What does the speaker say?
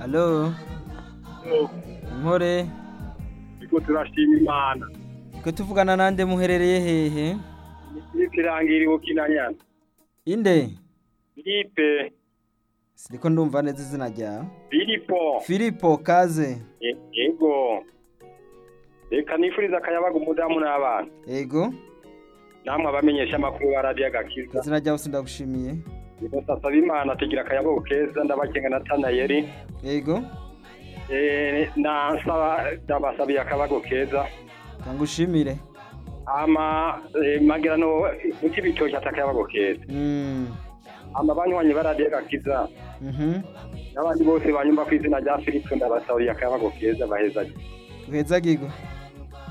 Alo, Inkore, Iko turashima Imana. twe tuvugana nande muherereye hehe? Ikirangira ibukinanya. Inde? Filipe, Siriko ndumva neza izina ryawe. Filipo. Filipo Kaze. Ye- Yego. Reka nifuriza akayabaga umudamu n'abana. Ego, Namwe abamenyesha amakuru ba radiyo agakiza. izina ryawe sindagushimiye. Ndasaba Imana tugira akayabagu keza ndabakenga na Tanayeri. Ego, Eh, nasaba ndabasabiye akabago keza. kangushimire. Ama eh, magira no muti bitoki atakayabago keza. Mm. Ama banywanyi ba radiyo agakiza. Mhm. N'abandi bose banyumva ku izina rya Filipo ndabasabiye akayabago keza baheza. Uheza gigo.